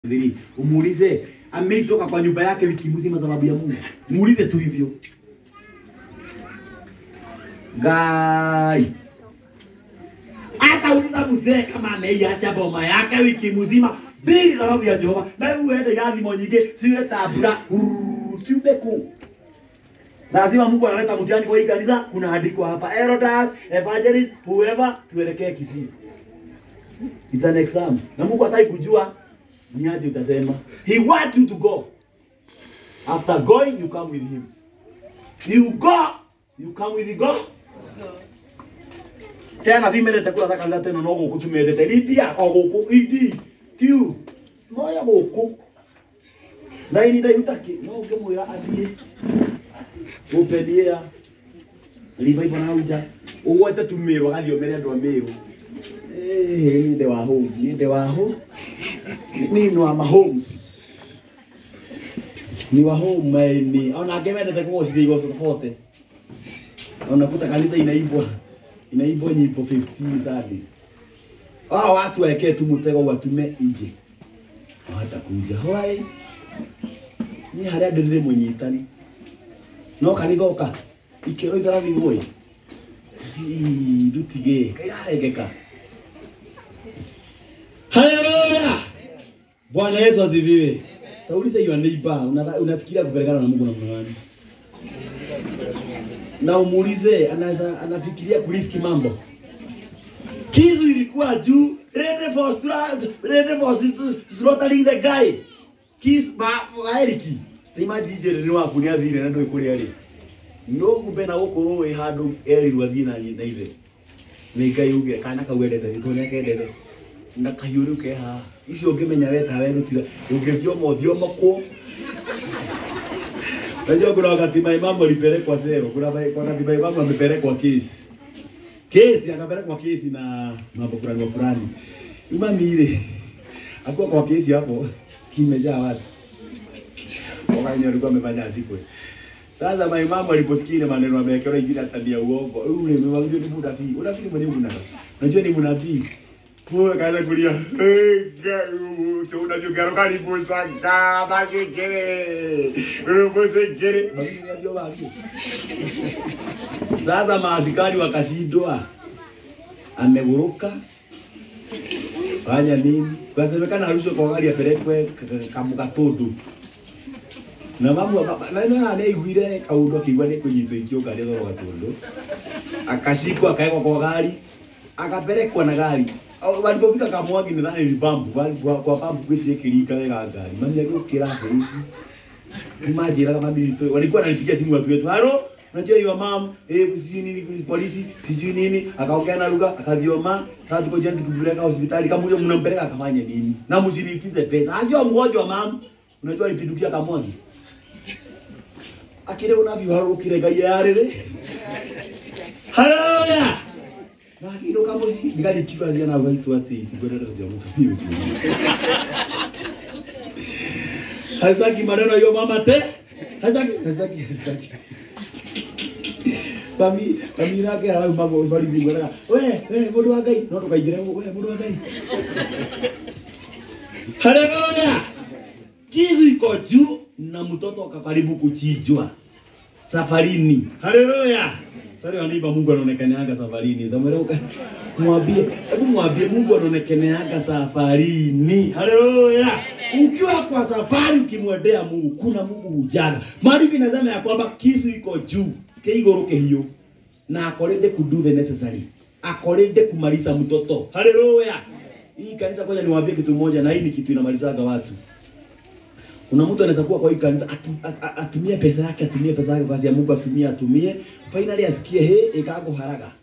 Dhiri, umuulize ameitoka kwa nyumba yake wiki mzima sababu ya Mungu. Muulize tu hivyo. Gai. Hata uliza mzee kama ameiacha boma yake wiki mzima bila sababu ya Jehova. Na uende gathimo nyingi, siwe tabura, siwe ku. Lazima Mungu analeta mtihani kwa hii kanisa, kuna andiko hapa. Elders, evangelists, whoever tuelekee Kisii. It's an exam. Na Mungu hataki kujua ni aje utasema. He want you to go. After going, you come with him. You go, you come with God. Tena vimerete kula thaka ngate no guku tumendete ridia o guku idi tiu moya guku na ini ndai utaki no ngimwira athie upendia riba ibona hauja ugwete tumiru agathio mere andu a miru eh ni de wa home ni de wa home mimi ni wa Mahomes ni wa home maini ona ngemendete kugocithia igoco pote unakuta kanisa inaibwa inaibwa nyimbo 15 Sunday hao watu waekee tu mtego watume nje hawatakuja hoi ni haria ndĩrĩ mũnyitani no kanithoka ikĩro itharathigũĩ ndutigĩ kairarengeka haleluya bwana yesu asifiwe taulize your neighbor unadha- unafikiria kupelekana na mungu namna gani na umuulize anaweza anafikiria kuriski mambo kizu ilikuwa juu ready for stra- ready for s- slaughtering the guy kis ba eriki timaji jere ni waku ni athire na ndoi kuria ri no kumbe na gukorwo wi handu erirwo athie na nyina ithe ni ngai ugire kana kau endete gitwo ni akendete na kahiũ rĩu ke haha icio ũngĩmenya weta werutire ũngĩthioma ũthiomokwo Najua kuna wakati my mama alipelekwa sero, kuna wa- kuna wakati my mama amepelekwa kesi. Kesi akapelekwa kesi na mambo fulani wa fulani. Mami ile akuwa kwa kesi hapo kimejaa watu. Wakati alikuwa amefanya asikwe. Sasa my mama aliposikia ile maneno amewekewa ingine tabia uongo. Ule mmewambia ni munabii. Unafikiri mwenye munabii? Unajua ni munabii. Huyo kaanza kulia. "Eh, ga- tu unajua garo karibu sana masikere. Masikere. Mami unajua wapi? Sasa maaskari wakashindwa. Ameguruka. Fanya nini? Kasemekana arushwe kwa gari apelekwe kamugatundu. Na mamu na na anaiguire kaundu akiigua ni kunyitwo ikiuka ni thoro gatundu. Akashikwa akaekwa kwa gari akapelekwa na gari Au, walipofika Kamwangi nadhani ni pampu wali- kwa kwa pampu kwisi ikirika wega gari mami agĩũkĩra hivi nimajĩraga mami witũ walikuwa wananipigia simu watu wetu haro unajua your mom eh sijui nini polisi sijui nini akaongea na lugha akavioma sasa tuko jana tukipeleka hospitali kama huyo mnampeleka akafanye nini na msilipize pesa ajua mgonjwa mam unajua alipindukia Kamwangi akire unavyo haro kirega yarere haleluya na akiruka muci ndigarikiuga ciana gwaitu ati tigwendete cia mutumia ucio hazaki maneno yo mama te hazaki hazaki hazaki mami mami nake arau mambo barithi ngwera we we mundu wa ngai no ndukaingire we mundu wa ngai haleluya kizu iko juu na mtoto akakaribu kuchinjwa safarini haleluya Tare wanaiba Mungu anaonekeneaga safarini. Dhamereuka. Mwambie, hebu mwambie Mungu anaonekeneaga safarini. Haleluya. Ukiwa kwa safari ukimwendea Mungu, kuna Mungu hujaga. Maandiko inasema ya kwamba kisu iko juu, keiguru kehio. Na akorende ku do the necessary. Akorende kumaliza mtoto. Haleluya. Hii kanisa koja niwaambie kitu moja na hii ni kitu inamalizaga watu. Kuna mtu anaweza kuwa kwa hii kanisa atu, at, at, atumie pesa yake, atumie pesa yake kwa kazi ya Mungu, atumie atumie, finally asikie he ikago haraga.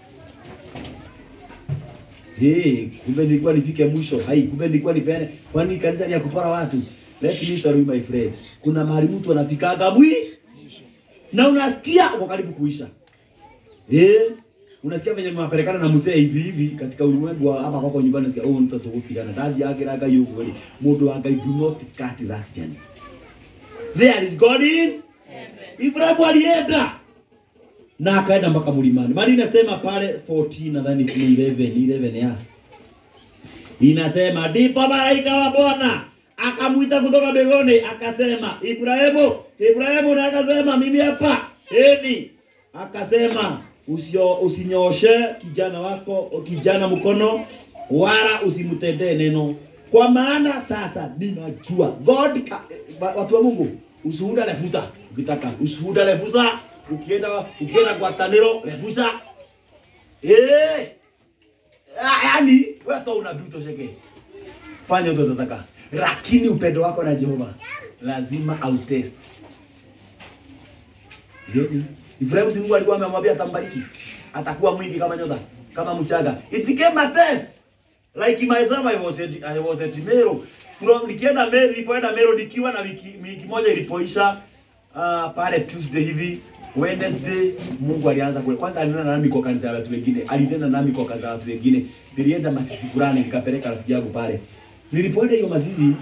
Hey, kumbe nilikuwa nifike mwisho. Hai, kumbe nilikuwa nipeane. Kwani kanisa ni ya kupora watu? Let me tell you my friends. Kuna mahali mtu anafikaga mwi na unasikia uko karibu kuisha. Eh, unasikia venye mnapelekana na mzee hivi hivi katika ulimwengu wa hapa kwako nyumbani unasikia oh mtoto gukigana ndathi yake raga yuko wali mundu wa ngai do not cut that journey there is God in Ibrahimu alienda na akaenda mpaka mlimani. Maana inasema pale 14 nadhani ni 11 11 ya inasema ndipo malaika wa Bwana akamwita kutoka mbinguni akasema, Ibrahimu, Ibrahimu, na akasema mimi hapa eni. Akasema usio usinyoshe kijana wako kijana mkono, wala usimtendee neno, kwa maana sasa ninajua God ka, wa- watu wa Mungu, ushuhuda refusa ukitaka ushuhuda refusa, ukienda ukienda kwa taniro refusa eh Ah, yaani wewe toa unabii utosheke, fanya utotataka, lakini upendo wako na Jehova lazima autest. Yaani Ibrahimu si Mungu alikuwa amemwambia atambariki, atakuwa mwingi kama nyota, kama mchanga. It became a test. Like myself I was at, I was at Meru. From nikienda Meru, nilipoenda Meru nikiwa na wiki, wiki moja ilipoisha uh, pale Tuesday hivi Wednesday Mungu alianza kule. Kwanza alinena nami kwa kanisa la watu wengine. Alinena nami kwa kanisa la watu wengine. Nilienda masisi fulani nikapeleka rafiki yangu pale. Nilipoenda hiyo masisi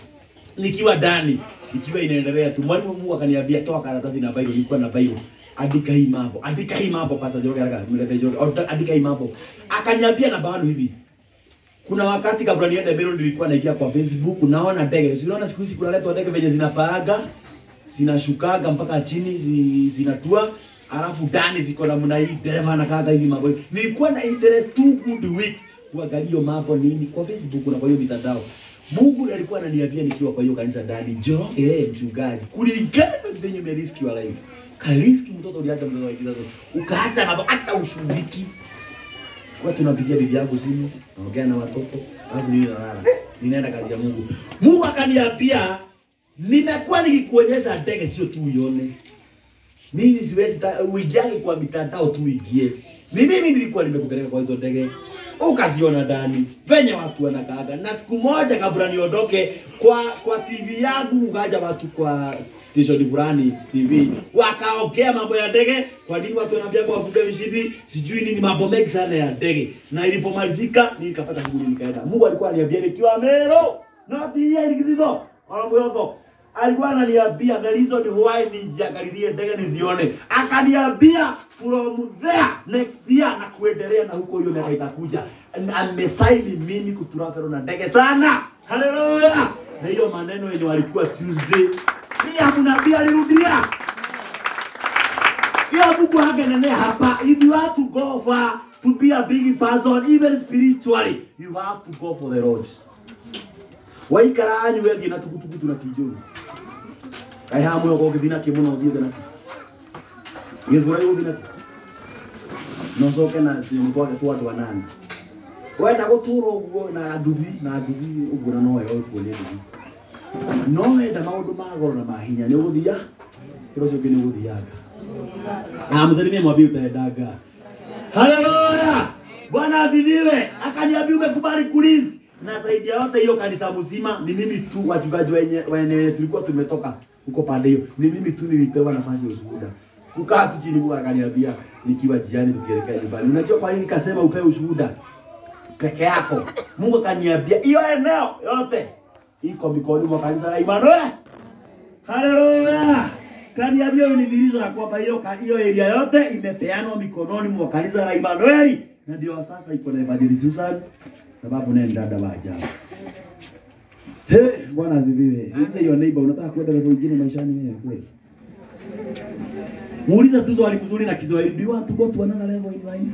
nikiwa ndani ikiwa inaendelea tu, mwalimu Mungu akaniambia toa karatasi na Bible. Nilikuwa na Bible, andika hii mambo, andika hii mambo, Pastor Joroge haraka, mlete Joroge, Ota- andika hii mambo. Akaniambia na bado hivi, kuna wakati kabla niende Meru nilikuwa naingia kwa Facebook, naona ndege, Si unaona siku hizi kunaletwa ndege venye zinapaaga zinashukaga mpaka chini zi, zinatua alafu ndani ziko namna hii, dereva anakaaga hivi mambo hivi. Nilikuwa na interest two good weeks kuangalia hiyo mambo nini kwa Facebook na kwa hiyo mitandao. Mungu ndiye alikuwa ananiambia nikiwa kwa hiyo kanisa ndani, njoo eh, mchungaji, kulingana na venye umeriski wa life. Kariski mtoto uliacha mtoto wa kizazi, ukaacha mambo hata ushughuliki kwa tunapigia bibi yangu simu, naongea na watoto, alafu mimi nalala. Ninaenda kazi ya Mungu. Mungu akaniambia nimekuwa nikikuonyesha ndege sio tu uione. Mimi siwezi ta- uingiage kwa mitandao tu uingie. Ni mimi nilikuwa nimekupeleka kwa hizo ndege. Ukaziona ndani venye watu wanakaaga, na siku moja kabla niondoke kwa kwa TV yangu, ukaja watu kwa station fulani TV wakaongea mambo ya ndege. Kwa nini watu wanaambia kwa wafuge vishipi, sijui nini, mambo mengi sana ya ndege. Na ilipomalizika nikapata shughuli nikaenda. Mungu alikuwa ananiambia nikiwa Meru, not here Kizito, Olomboyoko alikuwa ananiambia the reason why nijiangalilie ndege nizione, akaniambia from there next year na kuendelea na huko, hiyo miaka itakuja, amesaini mimi kutravel na ndege sana. Haleluya! Na hiyo maneno yenye walikuwa Tuesday, pia mnabii alirudia hiyo. Mungu hangenenea hapa, if you have to go far to be a big person even spiritually, you have to go for the Lord. Waikara anyu wethi na tukutuku na kijuru kai ha muyo ko githina ki muno thiete na githura yu thina no coke na timu twake twa twa nani wenda gutura uguo na nduthi na nduthi uguo na no yo kuonia nduthi no wenda maundu ma goro na ma hinya ni uguthia kiro cio ni uguthiaga na msalimie mwambie utaendaga haleluya bwana asifiwe akaniambia umekubali kuriski na zaidi ya yote hiyo kanisa mzima ni mimi tu wachungaji wenye wenye tulikuwa tumetoka huko pande hiyo ni mimi tu nilipewa nafasi ya ushuhuda kukaa tu chini Mungu akaniambia nikiwa jiani tukielekea nyumbani unajua kwa nini nikasema upewe ushuhuda peke yako Mungu akaniambia hiyo eneo yote iko mikononi mwa kanisa la Emmanuel haleluya kaniambia unidhihirisha ya kwamba hiyo hiyo area yote imepeanwa mikononi mwa kanisa la Emmanuel na ndio sasa iko na Evangelist Susan sababu naye ni dada wa ajabu. He, Bwana asifiwe. Muulize your neighbor unataka kwenda level nyingine maishani wewe kweli? Muulize tu swali mzuri na Kiswahili. Do you want to go to another level in life?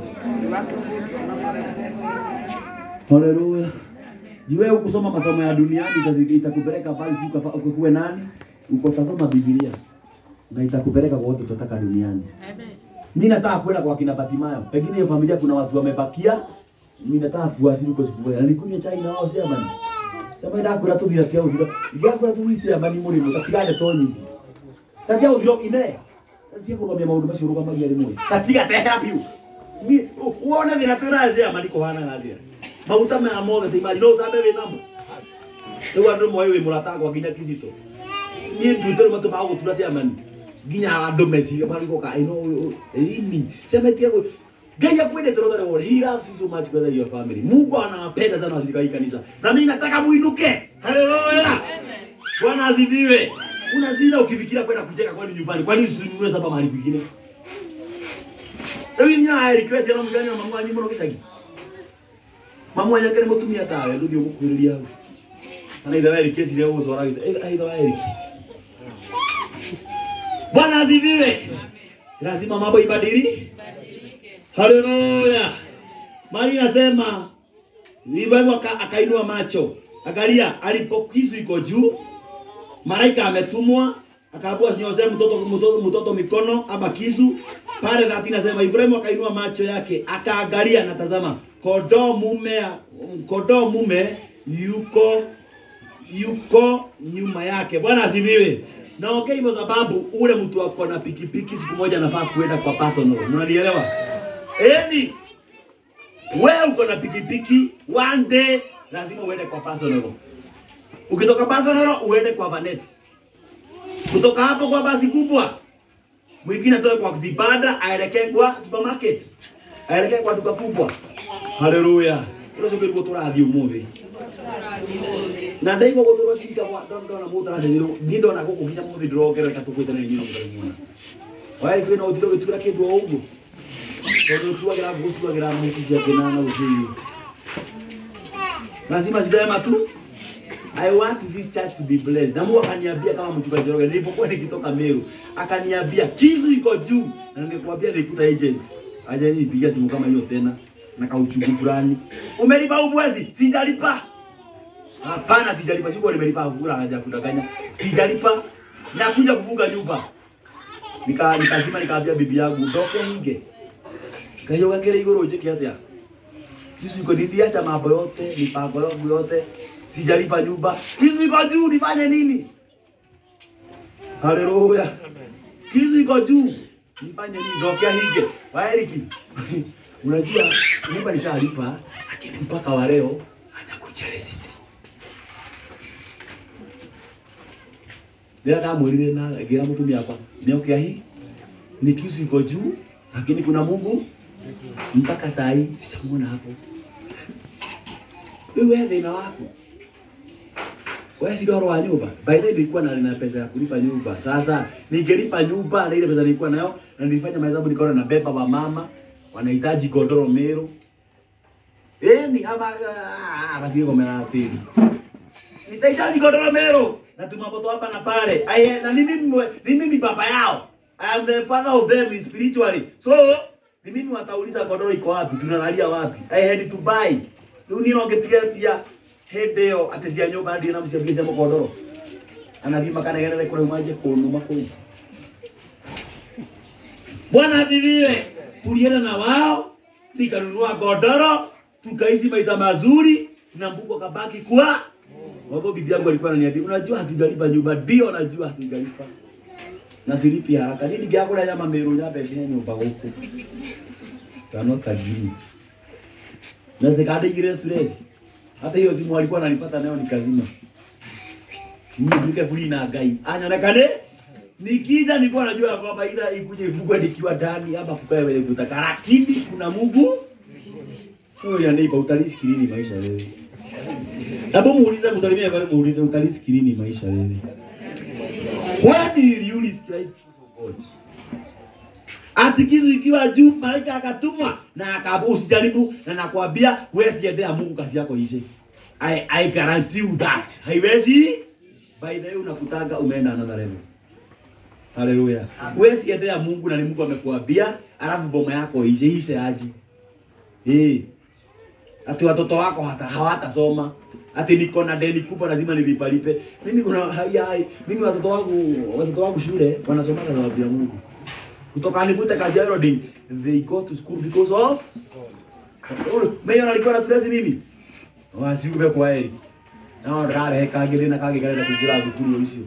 Haleluya. Jue ukusoma masomo ya duniani ita- itakupeleka pale si ukafa- ukuwe nani? Uko utasoma Biblia na itakupeleka kwa watu tutataka duniani. Mimi nataka kwenda kwa kina Batimayo. Pengine hiyo familia kuna watu wamebakia. Mimi nataka kuwasili huko siku moja. Na nikunywe chai na wao sema ni. Sema ndio kula tu bila keo ndio. Igakula tu hisi ya mani muri mutatigane to nyingi. Tatia uthiro ine. Tatia kuromia maundu macio rugamagia rimwe. Tatiga teha biu. Ni uone thina twina zia mani kuhana na thia. Maguta maya mothe ti maji no sabe we namo. Riu andu moyo wi murata kwa nginya kizito. Ni nduite matu ma gutura cia mani. Nginya andu meciria mari goka ino ini. Sema tia Ngai akwendete rothe rwothe. He loves you so much whether you are family. Mungu anawapenda sana washirika hii kanisa. Na mimi nataka muinuke. Haleluya. Bwana asifiwe. Unazina ukifikiria kwenda kujenga kwani nyumbani. Kwani usinunue saba mahali kwingine? Rĩu inyuĩ na request ya mũgani na mamu wanyu mũno gĩcagi. Mamu wanyu akĩrĩ mũtumia tawe ndũthiĩ ũmũkuhĩrĩria hau. Ana idhaa Eric kesi leo uso rangi. Eh, idhaa Eric. Bwana asifiwe. Lazima mambo ibadili. Haleluya. Mali nasema Ibrahimu aka- akainua macho. Angalia alipokisu iko juu. Malaika ametumwa akaambiwa asinyoshe mtoto, mtoto, mtoto mikono ama kisu. Pale 30 nasema Ibrahimu akainua macho yake akaangalia, na tazama kondoo mume kondoo mume yuko yuko nyuma yake. Bwana asifiwe. Naongea hivyo sababu ule mtu ako na pikipiki siku moja anafaa kuenda kwa personal. Unanielewa? Eni wewe uko na pikipiki one day lazima uende kwa personal. Ukitoka personal uende kwa vanet. Kutoka hapo kwa basi kubwa. Mwingine atoke kwa vibanda aelekee kwa supermarket. Aelekee kwa duka kubwa. Haleluya. Hilo sio kilikuwa turathi umuthi. Na ndaigua guturwo cinga ndona mũndũ aracenjerwo niĩ ndona gũkũ nginya mũthĩ ndĩrongerereka tũkwĩte na inyuĩ mũthenya muona waĩ kwĩna ũthiĩ ũgĩtura kĩndũ o ũguo tondũ tuagĩra ngũ tuagĩra mũci ciake na na ũcĩi lazima zisema tu I want this church to be blessed. Na Mungu akaniambia kama mchungaji Njoroge nilipokuwa nikitoka Meru, akaniambia kisu iko juu na nimekuambia nilikuta agent. Aje nipigia simu kama hiyo tena na kauchungu fulani. Umelipa huu mwezi? Sijalipa. Hapana, sijalipa. Sikuwa nimelipa kura haja kudanganya. Sijalipa. Nakuja kufunga nyumba. Nika nikazima nikaambia bibi yangu ndoke hinge. Kayo gakere igoro njike atia. Kisu iko niliacha mambo yote, mipango yangu yote. Sijalipa nyumba. Kisu iko juu nifanye nini? Haleluya. Kisu iko juu. Nifanye nini? Ndoke hinge. Waeriki. Unajua nyumba nishalipa lakini mpaka wa leo hajakuja receipt. Ndio ndamwirire na ngira mutumia akwa niokia hii ni kisu iko juu lakini kuna Mungu mpaka saa hii sijamuona hapo. Wewe thina waku wewe si doro wa nyumba. By the way nilikuwa na na pesa ya kulipa nyumba. Sasa ningelipa nyumba na ile pesa nilikuwa nayo na nilifanya mahesabu nikaona na beba wa mama wanahitaji godoro Meru. Eh ni hapa bathie gomera atiri. Nitahitaji godoro Meru na tumaboto hapa na pale. Aye na ni mimi ni mimi baba yao. I am the father of them spiritually. So ni mimi watauliza godoro iko wapi? Tunalalia wapi? I had to buy. Rĩu niĩ no ngĩtige pia hĩndĩ ĩyo atĩ cia nyũmba ndirĩ na mũciambia cia mũkondoro anathiĩ makanegenere kũrĩa manje kũnuma kũu Bwana asifiwe. Tulienda na wao nikanunua godoro tukaishi maisha mazuri na Mungu akabaki kwa Wapo bibi yangu alikuwa ananiambia unajua hatujalipa nyumba ndio najua hatujalipa na silipi haraka nini ngĩagũra nyama Meru nyambe nginya nyũmba gũkũ tano tajiri na zikadigire stress. Hata hiyo simu alikuwa ananipata nayo nikazima. Mimi nike free na gai. Anaonekane nikija nilikuwa najua kwamba ila ikuje ivugwe nikiwa ndani hapa kukae wewe kutaka, lakini kuna Mungu. Wewe ya neighbor utaliski nini maisha wewe? Hebu muulize msalimie kwa muulize utaliski nini maisha wewe? When will you risk life for God? Ati kisu ikiwa juu, malaika akatumwa na akabu usijaribu, na nakwambia wewe siendea Mungu kazi yako ishe. I, I guarantee you that. Haiwezi. By the way unakutanga umeenda another level. Haleluya. Wewe siendea Mungu na ni Mungu amekuambia, alafu boma yako ishe ishe aje. Eh. Ati watoto wako hata hawatasoma. Ati niko na deni kubwa lazima nilipalipe. Mimi kuna hai hai. Mimi watoto wangu watoto wangu shule wanasoma na sababu ya Mungu kutoka nivute kazi ya welding they go to school because of Meyo alikuwa na stress mimi wasiume kwa heri na ndare kagire na kagire na kugira thukuru icio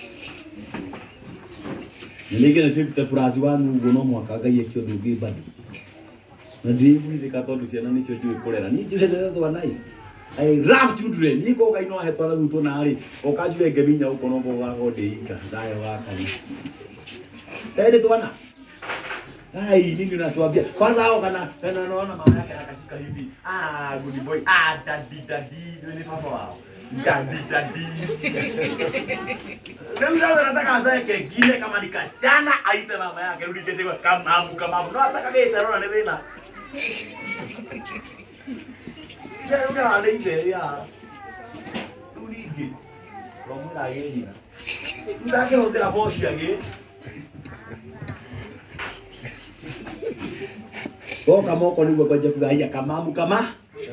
nilike na 50 plus wanu ugo no mwaka ngai akio ndungi bado na ndigwithika tondu ciana nicio njui kurera ni njui hethe twanai I love children. Niko ngai no ahetwa na thuto na ri. Okajure ngeminya uko no bo wako ndeika. Ndayo wakani. Ende twana. Ai, nini unatuambia? Kwanza hao kana kana naona mama yake akashika hivi. Ah, good boy. Ah, daddy daddy. Ndio ni papa wao. Daddy daddy. Leo ndio nataka asaye kengine kama nikashana aite mama yake rudi kete kwa kama amu kama amu. No ataka mimi tarona ni vina. Leo ndio anaite ya. Rudi ingĩ romwĩra agĩnyina ndakĩhũthĩra boci agĩ goka moko nĩguo kwanjia kuga haya kamamu kama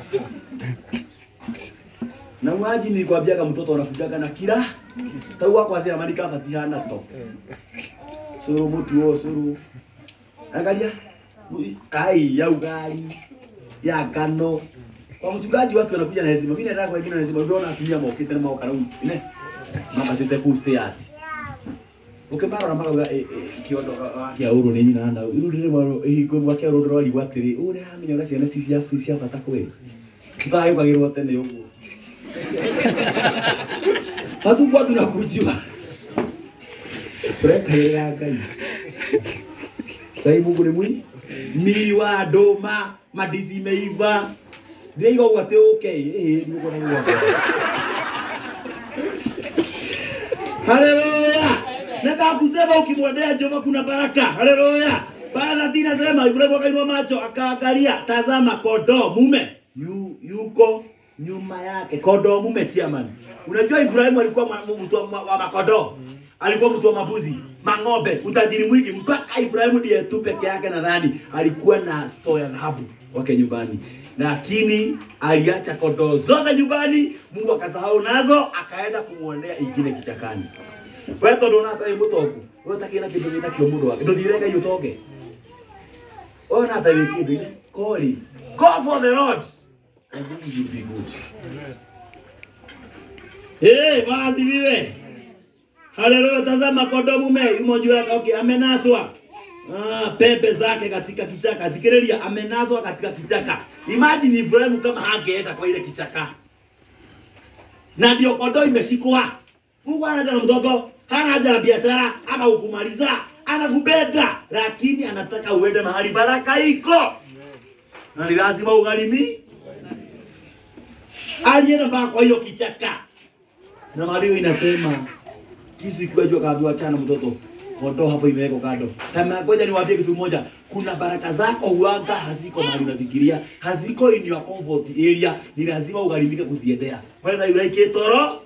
na mwaji nilikwambiaga mtoto anakujaga na kila tau wakwa cia mani kabatihana to suru mutu wo suru angalia ai ya ugali ya ngano kwa mchungaji watu wanakuja na heshima mimi nataka wengine na heshima unaona atumia mokite na maoka rau ne mama tete ku stairs ukimara mara uga kiondo kia uru ni nyina na iru ndire maro ihingo gwa kia uru ndrori gwatiri uri hamenya ura ciana ci cia cia bata kweli tutagĩũkagĩrwo tene ũguo hatukuwa tunakujua turekagĩrĩra ngai sai mungu nĩ mwi miwa ndũma mandici meiva ndĩraiga ũguo atĩ ũke ĩ nĩũkona guoko haleluya nataka kusema ukimwendea Jehova kuna baraka haleluya Bwana tinasema Ibrahimu akainua macho akaangalia, tazama kondoo mume yu, yuko nyuma yake, kondoo mume chairman. Unajua Ibrahimu alikuwa mwa- mtu wa wa- wa makondoo, alikuwa mtu wa mabuzi, mang'ombe, utajiri mwingi, mpaka Ibrahimu ndiye tu peke yake nadhani alikuwa na store ya dhahabu wake nyumbani, lakini aliacha kondoo zote nyumbani, Mungu akasahau nazo, akaenda kumwonea ingine kichakani. Wewe tondu ona tai mutongu, wewe utakina kindu gina kio mundu wake, nduthire ngai utonge. Ona hata wiki kindu ine, koli. Go for the Lord. And then you will be good. Eh, Bwana asifiwe. Haleluya, tazama kondoo mume yumo juu yake, okay, amenaswa. Ah, pepe zake katika kichaka. Fikiria amenaswa katika kichaka. Imagine Ibrahimu kama hangeenda kwa ile kichaka. Na ndio kondoo imeshikwa. Mungu hana haja na mtoto, hana haja na biashara ama kukumaliza, anakupenda lakini anataka uende mahali baraka iko. Na ni lazima ugharimi. Alienda mpaka kwa hiyo kichaka. Na Mario inasema kisu ikiwa jua kaambiwa achana mtoto. Kondoo hapo imewekwa kando. Kama ngoja niwaambie kitu moja, kuna baraka zako huanga haziko mahali unafikiria, haziko in your comfort area, ni lazima ugharimike kuziendea. Whether you like it or not,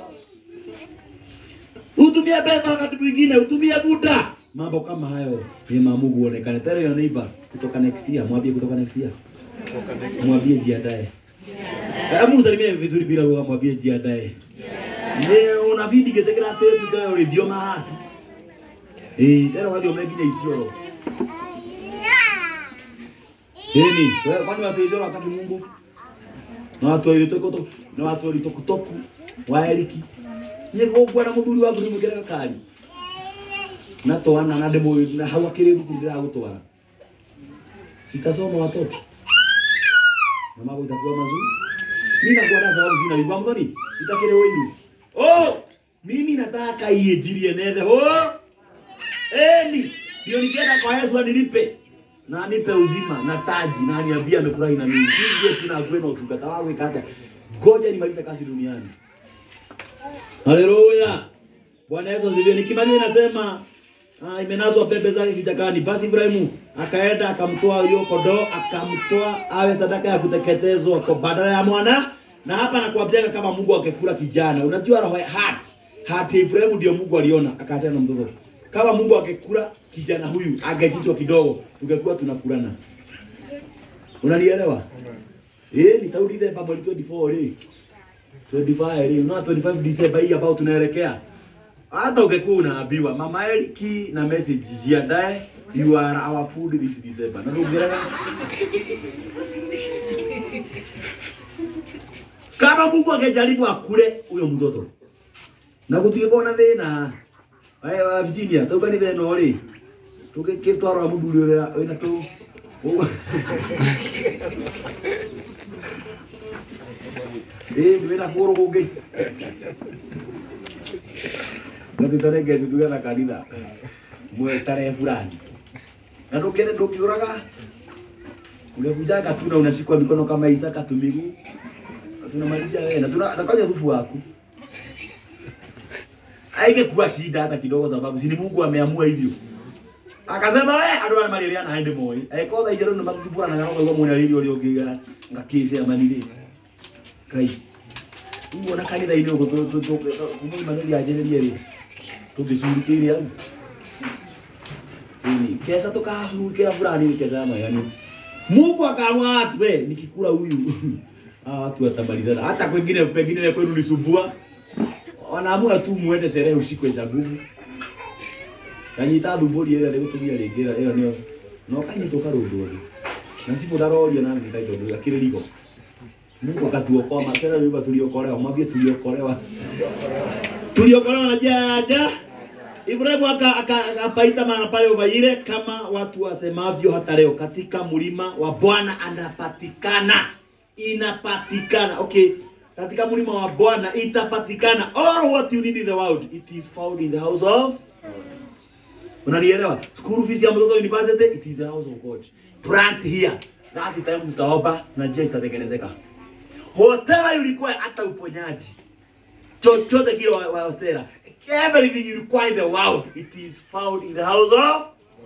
Utumie pesa wakati mwingine, utumie muda. Mambo kama hayo ni mamungu uonekane. Tell your neighbor kutoka next year, mwambie kutoka next year. Mwambie jiandae. Hebu msalimie vizuri bila uoga, mwambie jiandae. Ni unavidi getekera ate tukayo redio mahatu. Eh, leo wadio mengine isioro. Nini? Wewe kwani watu isioro hataki Mungu? Na watu walitokoto, na watu walitokutoku, waeliki nĩgũkua na mũthuri waku cimũkĩra gakari na twana na ndĩmũ na hau akĩrĩ thukuru ndĩragũtwara sitasoma watoto na mambo itakuwa mazuri mimi nakuwa na sababu sina hivyo mdhani itakire wairu oh mimi nataka iinjirie nethe oh eni ndio nikienda kwa Yesu anilipe na anipe uzima na taji na aniambia amefurahi na mimi sije tuna kwenda utungata wangu ikata ngoja nimalize kazi duniani Haleluya. Bwana Yesu asifiwe. Nikimaliza nasema ah, imenaswa pepe zake kichakani. Basi Ibrahimu akaenda akamtoa hiyo kondoo akamtoa awe sadaka ya kuteketezwa kwa badala ya mwana. Na hapa nakuambia kama Mungu angekula kijana. Unajua roho ya heart. Heart ya Ibrahimu ndio Mungu aliona akaachana na mtoto. Kama Mungu angekula kijana huyu angechinjwa kidogo, tungekuwa tunakulana. Unanielewa? Eh, nitarudi ile Bible 24 leo. 25 leo, na 25 December hii ambao tunaelekea. Hata ungekuwa unaambiwa Mama Eliki na message jiandae, you are our food this December. Na ndugerega. Kama Mungu angejaribu akule huyo mtoto. Na gũtigĩkorwo na thĩna. Aya wa Virginia, tauga nĩ thĩna ũrĩ. Tũgĩkĩtwarwo mũthuri ũrĩa wĩna tũ. Eh, wĩna kũgũrũ kũngĩ. Na tũtarenge tutuge na kanitha. Mwe tarehe fulani. Na ndũkĩende ndũkĩũraga. Unakujaga tu na unashikwa mikono kama Isaka tu miguu. Na tunamalizia wewe na tuna nakanya dhufu wako. Haingekuwa shida hata kidogo sababu si ni Mungu ameamua hivyo. Akasema we andå arä marä rä ana hä ndä moä äko tha icerå nä mathubåranaga no kaigua mwena rä ri å rä å ngä ngakä ce amanirä kai Uguo na kanitha ini uguo kumuma nä rianjärä rä tå ngä curkä ire au ini kesa tukahurukira fulani ni kesa magani Mungu akaamua watu we nikikula huyu hawa watu watamalizana hata kwengine pengine ya kwenu nisumbua wanaamua tu muende sherehe usiku za nguvu kanyita thumburi ĩrĩa nĩ gũtumia rĩngĩ ĩyo ĩyo nĩyo no kanyitwo karũndũ thĩ na cibu ndarorio na mimi kaito ndio akĩrĩrigo Mungu akatuokoa matera nyumba tuliokolewa mwambie tuliokolewa tuliokolewa na jaja Ibrahimu aka- aka- akapaita mahali pale ubaire kama watu wasemavyo hata leo katika mlima wa Bwana anapatikana inapatikana okay katika mlima wa Bwana itapatikana all what you need in the world it is found in the house of unanielewa school fees ya mtoto university it is the house of God plant here that time tutaomba na njia zitatengenezeka whatever you require hata uponyaji chochote kile wa, wa Stella everything you require in the world it is found in the house of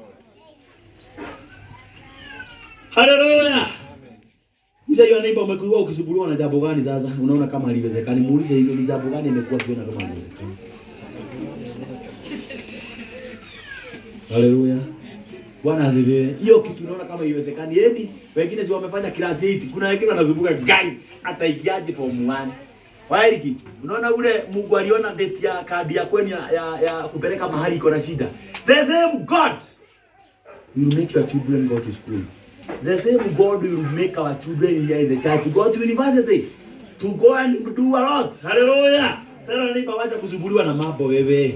Hallelujah Mzee yule neighbor umekuwa ukisumbuliwa na jambo gani sasa? Unaona kama haliwezekani. Muulize hivyo ni jambo gani imekuwa kiona kama haliwezekani. Haleluya. Bwana asifiwe. Hiyo kitu unaona kama haiwezekani eti wengine si wamefanya class 8. Kuna wengine wanazunguka gai hata ikiaje form 1. Wairiki, unaona ule Mungu aliona date ya kadi ya kwenu ya, ya, ya kupeleka mahali iko na shida. The same God will make your children go to school. The same God will make our children here in the church to go to university. To go and do a lot. Hallelujah. Tena nipa wacha kusumbuliwa na mambo wewe.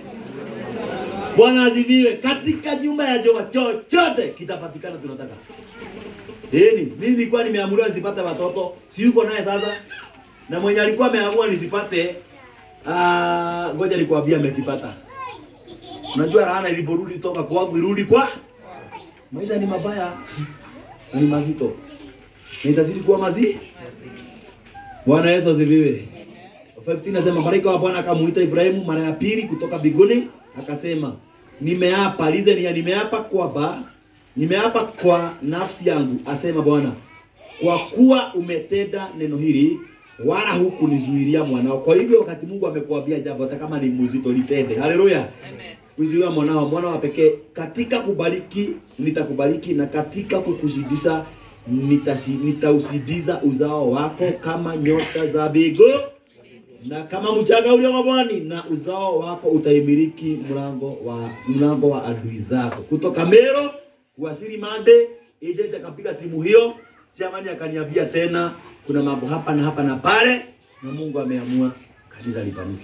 Bwana asifiwe. Katika nyumba ya Jehova chochote kitapatikana tunataka. Deni, mimi nilikuwa nimeamuriwa nisipate watoto, si yuko naye sasa. Na mwenye alikuwa ameamua nisipate ah, ngoja nikwambia amekipata. Unajua laana iliporudi toka kwangu irudi kwa maisha ni mabaya na ni mazito. Na itazidi kuwa mazi. Bwana Yesu asifiwe. 15 nasema malaika wa Bwana akamuita Ibrahimu mara ya pili kutoka mbinguni akasema, nimeapa lize ya nimeapa kwamba nimeapa kwa nafsi yangu, asema Bwana, kwa kuwa umetenda neno hili wala hukunizuilia mwanao. Kwa hivyo wakati Mungu amekuambia jambo hata kama ni mzito litende. Haleluya. Kuzuia mwanao, mwana wa pekee katika kubariki nitakubariki na katika kukuzidisha nitasi- nitausidiza uzao wako kama nyota za mbingu na kama mchanga ulio wa pwani, na uzao wako utaimiliki mlango wa mlango wa adui zako. Kutoka Mero kuwasili Mande, agent akapiga simu hiyo, chamani akaniambia tena kuna mambo hapa na hapa na pale, na Mungu ameamua kanisa lipanuke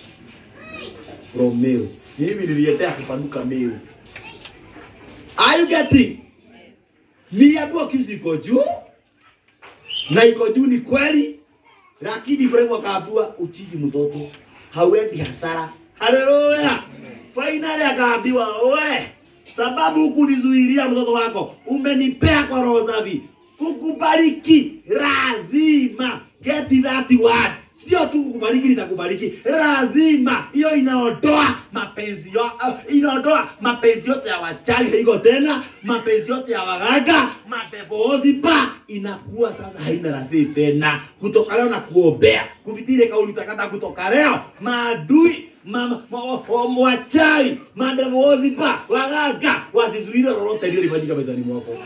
from Meru. Mimi niliendea kupanuka Meru. Are you getting? Niliambiwa kisu iko juu na iko juu ni kweli, lakini Ibrahimu akaambiwa uchiji mtoto, hauendi hasara. Haleluya! Finally akaambiwa we, sababu hukunizuilia mtoto wako, umenipea kwa roho safi, kukubariki lazima. Get that word. Sio tu kukubariki, nitakubariki lazima. Hiyo inaondoa mapenzi yo, uh, inaondoa mapenzi yote ya wachawi, haiko tena mapenzi yote ya waganga, madevozi pa inakuwa sasa haina rasi tena. Kutoka leo na kuombea kupitia ile kauli utakata, kutoka leo maadui mama ma, wa- wachawi, madevozi pa waganga wasizuire lolote lile lifanyika mezani mwako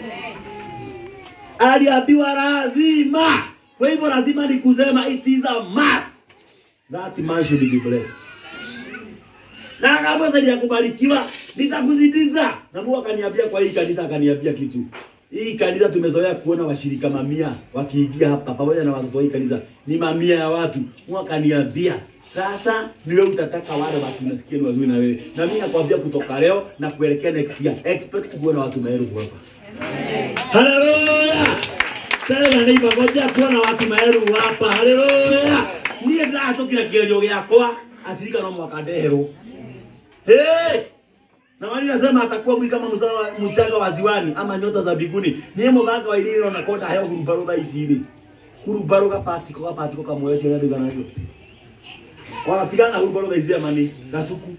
aliambiwa lazima. Kwa hivyo lazima ni kusema it is a must that man should be blessed. Na akaambiwa sasa ya kubarikiwa nitakuzidiza. Na Mungu akaniambia kwa hii kanisa akaniambia kitu. Hii kanisa tumezoea kuona washirika mamia wakiingia hapa pamoja na watoto wa hii kanisa ni mamia ya watu. Mungu akaniambia sasa ni wewe utataka wale watu nasikia ni wazuri na wewe. Na mimi nakwambia kutoka leo na kuelekea next year expect kuona watu maelfu hapa. Haleluya! Tena nĩ ngoja kuona watu maelfu hapa. Haleluya! Niĩ ndahatũkire kĩgerio gĩakwa acirika no mwaka ndeherwo. Hey! Na wali nasema atakuwa mwili kama msawa mchanga wa ziwani ama nyota za mbinguni. Niye muganga wa ililo na kota heo hurubaro tha ici rĩ. Hurubaro gapatiko gapatiko kamwe cio ndio nacio. Wanatigana na hurubaro tha ici amani gasuku.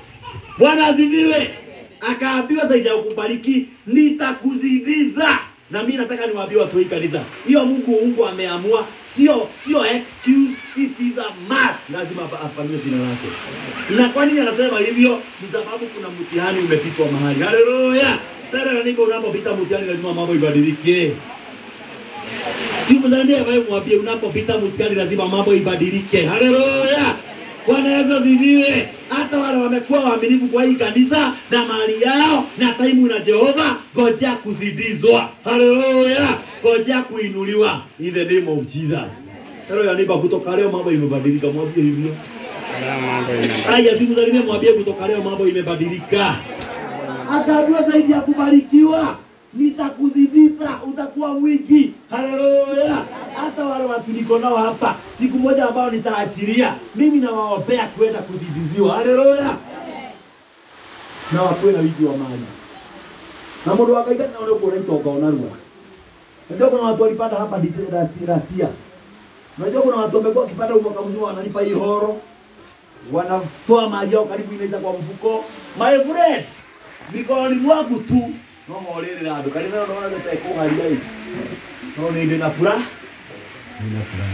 Bwana asifiwe. Akaambiwa zaidi ya kukubariki nitakuzidiza Na mimi nataka niwaambie watu wa hii kanisa, hiyo Mungu Mungu ameamua, sio sio excuse, it is a must. Lazima apa- afanyiwe jina lake. Na kwa nini anasema hivyo? Ni sababu kuna mtihani umepitwa mahali. Haleluya! Tena niko unapopita mtihani lazima mambo ibadilike. Si mzalambia wewe mwambie unapopita mtihani lazima mambo ibadilike. Haleluya! Bwana Yesu asifiwe. Hata wale wamekuwa waaminifu kwa hii kanisa na mali yao na taimu na Jehova, ngoja kuzidizwa. Haleluya! Ngoja kuinuliwa in the name of Jesus. Haleluya, nipa kutoka leo mambo imebadilika, mwambie hivyo. Haya, simsalimie mwambie kutoka leo mambo imebadilika. Akaambiwa zaidi ya kubarikiwa, nitakuzidisha, utakuwa mwingi. Haleluya! Hata wale watu niko nao hapa, siku moja ambao nitaachilia, mimi nawaombea kwenda kuzidiziwa. Haleluya! na wakuwe na wingi wa mali na mundu wakaika naone kuona ukaona rua. Unajua kuna watu walipanda hapa dise- last last year. Unajua kuna watu wamekuwa wakipanda huu mwaka mzima wanalipa hii horo wanatoa mali yao karibu inaisha kwa mfuko. My friend, mikononi mwangu tu no horerera andu kanitha no naona gete kuharia hii no ni ndina pura nina pura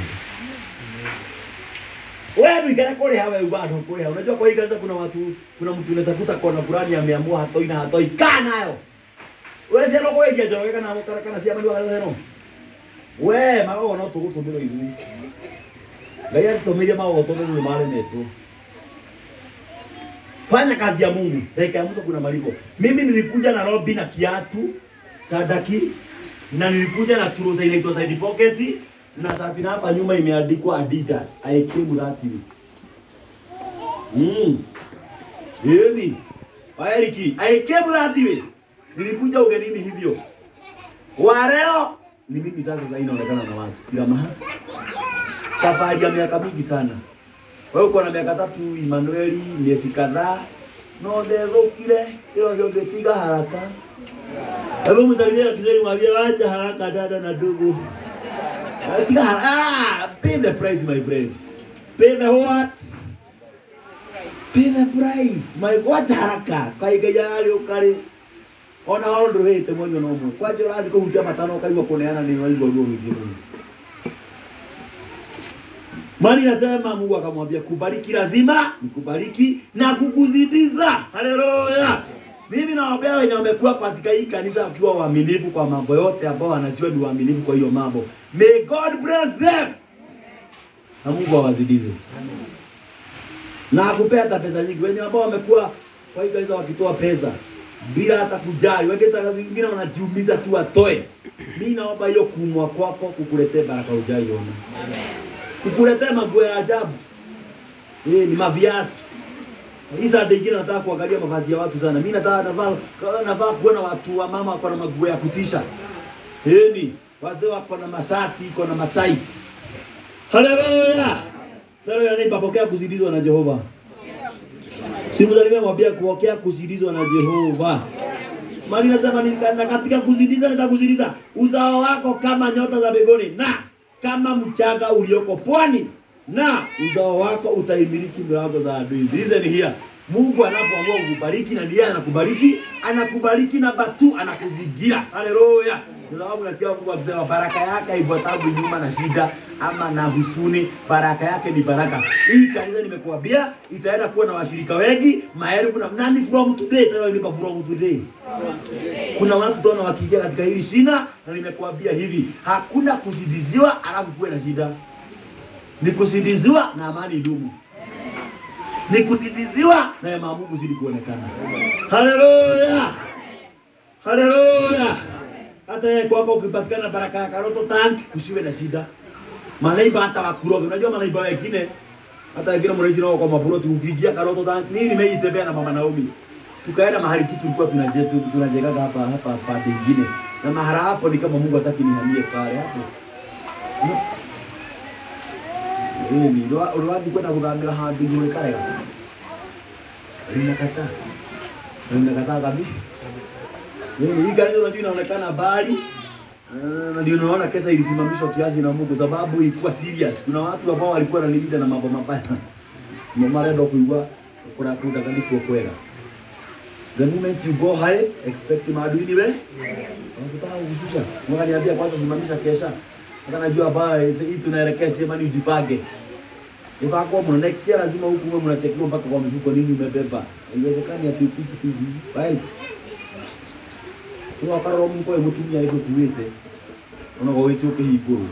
wewe ndigara kule hawa bado kule unajua kwa hii kanisa kuna watu kuna mtu unaweza kuta kona fulani ameamua hatoi na hatoi kaa nayo wewe sio kwa hiyo jero kana kana kana sia mali wa kanisa no we mago no tugutumiro ithui ngai atumirie mago tumiro male metu fanya kazi ya Mungu. Dakika ya mwisho kuna malipo. Mimi nilikuja na robi na kiatu sadaki na nilikuja na trouser inaitwa side pocket na shati na hapa nyuma imeandikwa Adidas. I came that way. Mm. Yemi. Waeriki, I came that way. Nilikuja ugenini hivyo. Wa leo ni mimi sasa sasa inaonekana na watu kila mahali. Safari ya miaka mingi sana. Wewe uko na miaka tatu Emmanueli, miezi kadhaa no ndethũkire ĩyo ngĩtiga haraka. Hebu msalimie na Kiswahili mwambie wacha haraka dada na ndugu. Tiga haraka. Ah, pay the price my friend. Pay the what? Pay the price. My wacha haraka. Kaige yale ukari. Ona hao ndũhĩte mwenye no mwe. Kwanja ũrathiĩ kũhutia matano ũkaigua kũneana nĩ waigua ruo rũingĩ mũno. Mali nasema Mungu akamwambia kubariki lazima nikubariki na kukuzidiza. Haleluya. Mimi nawaombea wenye wamekuwa katika hii kanisa wakiwa waaminifu kwa mambo yote ambao wanajua ni waaminifu kwa hiyo mambo. May God bless them. Na Mungu awazidize. Na akupea hata pesa nyingi. Wenye ambao wamekuwa kwa hii kanisa wakitoa pesa bila hata kujali. Wengine wanajiumiza tu watoe. Mimi naomba hiyo kuumwa kwako kukuletea baraka ujaiona kukuletea maguo ya ajabu. Eh, ni maviatu. Hii saa nyingine nataka kuangalia mavazi ya watu sana. Mimi nataka navaa navaa kuona watu wa mama wako na maguo ya kutisha. Eh, ni wazee wako na masati, iko na matai. Haleluya. Haleluya, ni papokea kuzidizwa na Jehova. Simu za nimemwambia kupokea kuzidizwa na Jehova. Mali nasema ni na katika kuzidiza nitakuzidiza uzao wako kama nyota za mbinguni na kama mchanga ulioko pwani na uzao wako utaimiliki milango za adui. Listen here. Mungu anapoamua kukubariki na ndiye anakubariki, anakubariki na batu anakuzingira. Haleluya. Kwa sababu nasikia Mungu akisema baraka yake haifuatabu nyuma na shida ama na husuni, baraka yake ni baraka. Hii kanisa nimekuambia itaenda kuwa na washirika wengi, maelfu na nani from today, tena nipa from today. Kuna watu tona wakiingia katika hili shina na nimekuambia hivi, hakuna kuzidiziwa alafu kuwe na shida. Ni kuzidiziwa na amani idumu. Ni kuzidiziwa na neema ya Mungu zidi kuonekana. Haleluya. Haleluya. Hata yeye kwako ukipatikana baraka ya karoto tank kusiwe na shida. Manaiba hata wakuroge. Unajua manaiba wengine hata wengine mnaishi nao kwa maploti ukiingia karoto tank. Mimi nimeitembea na mama Naomi. Tukaenda mahali tu tulikuwa tunajenga tunajenga hapa hapa pande nyingine. Na mahala hapo ni kama Mungu hataki nihamie pale hapo. Eh, ni uliwahi kwenda kudhamira hadi yule kale. Ninakataa. Ninakataa kabisa. Eh, hii gari unajua inaonekana bali na ndio unaona kesa ilisimamishwa kiasi na Mungu sababu ilikuwa serious. Kuna watu ambao walikuwa wananilida na mambo mabaya. Mama ndo kuigwa kuna kuda kandi kuokwera. The moment you go high, expect maadui ni wewe. Wanataka kushusha. Mwaniambia kwanza simamisha kesha. Hata najua baya hii tunaelekea sema ni ujipange. Ikakuwa mna next year lazima huku mwe mnachekiwa mpaka kwa mifuko nini umebeba. Haiwezekani ati upite tu hivi. Bye. Kwa wakaro mko mutumia hizo tuwete. Unago wetu ukihiburu.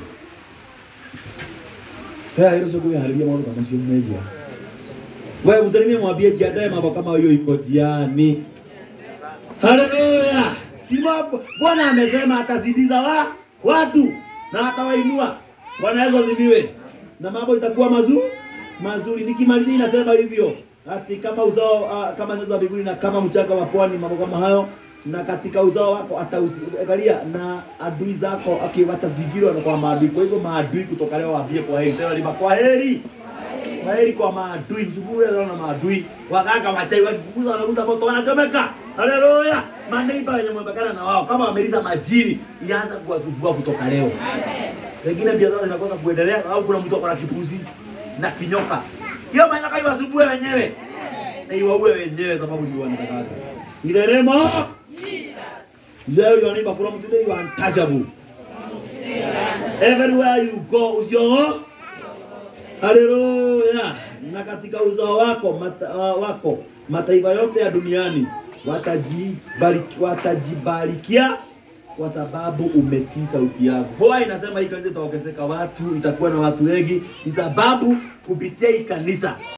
Haya hilo sio kuharibia mambo kama sio mmeja. Wewe msalimie mwambie jiandae mambo kama hiyo iko jiani. Haleluya. Sima Bwana amesema atazidiza wa watu na atawainua. Bwana Yesu asifiwe. Na mambo itakuwa mazuri mazuri. Nikimalizia inasema hivyo. Ati kama uzao uh, kama nyota za mbinguni na kama mchanga wa pwani mambo kama hayo na katika uzao wako atauangalia na adui zako okay, watazingirwa na kwa maadui. Kwa hivyo maadui kutoka leo waambie kwa heri. Sema lima kwa heri. Kwa heri kwa maadui. Msuburi leo na maadui. Waganga wachai wakikuguza wanaguza moto wanachomeka. Haleluya. Maneiba wenye mwembekana na wao kama wamelisa majini ianza kuwasumbua kutoka leo. Pengine biashara zinakosa kuendelea au kuna mtu akona kipuzi na kinyoka. Hiyo manyoka iwasumbue wenyewe. Na iwaue wenyewe sababu ni wanataka. Ile remo Leo your neighbor from today you are untouchable. Everywhere you go usio Haleluya. Na katika uzao wako mata, uh, wako mataifa yote ya duniani watajibariki watajibarikia kwa sababu umetii sauti yangu. Hoa inasema hii kanisa itaongezeka watu, itakuwa na watu wengi, ni sababu kupitia hii kanisa